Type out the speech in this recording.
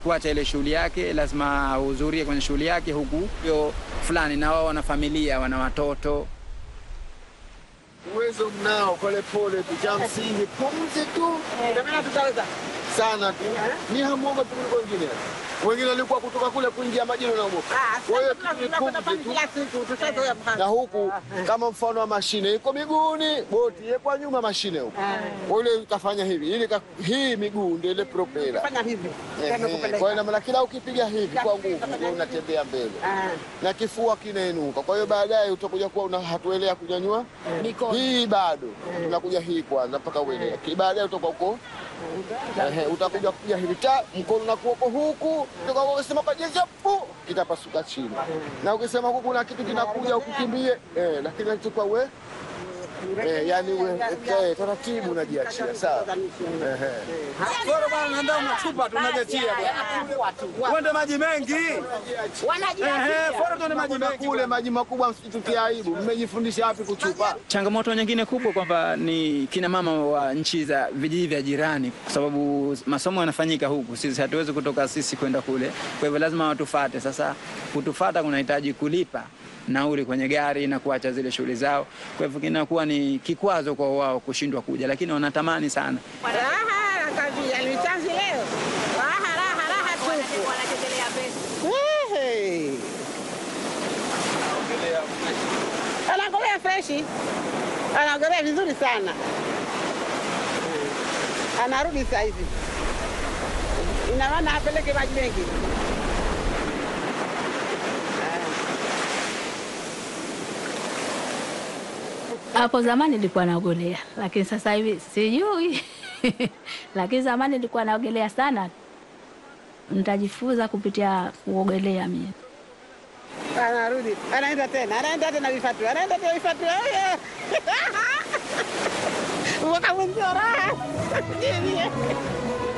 kuacha ile shughuli yake, lazima ahudhurie kwenye shughuli yake, huku hiyo fulani na wao wana familia, wana watoto. Uwezo mnao, pole pole tu, cha msingi pumzi tu sana tu, ni hamuoga tu kuliko wengine. Wengine walikuwa kutoka kule kuingia majini wanaogopa. Kwa hiyo tu ni pumzi tu. na huku kama mfano wa mashine iko miguuni, boti iko nyuma mashine huku. Kwa ile utafanya hivi, ili ka- hii miguu ndio ile propela. Ehe, Kwa hiyo ina maana kila ukipiga hivi kwa nguvu ndio unatembea mbele na kifua kinainuka. Kwa hiyo baadaye utakuja kuwa una hatuelea kunyanyua hii bado tunakuja hii kwanza mpaka uelea. Ki- Baadaye utakuwa uko ehe, utakuja kupiga hivi ta mkono na kuoko huku, utakuwa ukisema kwa jinsi pu kitapasuka chini, na ukisema huku kuna kitu kinakuja ukikimbie eh, lakini nachukua we eh, yani we eh, taratibu unajiachia sawa. Ehe. Bora bwana, ndio unachupa tu unajetia bwana. Uende maji mengi. Ehe, bora tuende maji Kuna mengi. kule maji makubwa, msitutie aibu. Mmejifundisha wapi kuchupa? Changamoto nyingine kubwa kwamba ni kina mama wa nchi za vijiji vya jirani, kwa sababu masomo yanafanyika huku, sisi hatuwezi kutoka sisi kwenda kule, kwa hivyo lazima watufate. Sasa kutufata kunahitaji kulipa nauli kwenye gari na kuacha zile shughuli zao, kwa hivyo kinakuwa ni kikwazo kwa wao kushindwa kuja, lakini wanatamani sana. Raha kabisa, ni chanzi leo. Raha, raha, raha tupu. Ehe. Anaogelea freshi, anaogelea vizuri sana, anarudi saa hizi, ina maana apeleke maji mengi. Hapo zamani nilikuwa naogelea, lakini sasa hivi sijui. lakini zamani nilikuwa naogelea sana. Nitajifunza kupitia kuogelea mimi. Anarudi, anaenda tena, anaenda tena vifatu, anaenda tena vifatu. Oye! Mwaka mwenzio raha.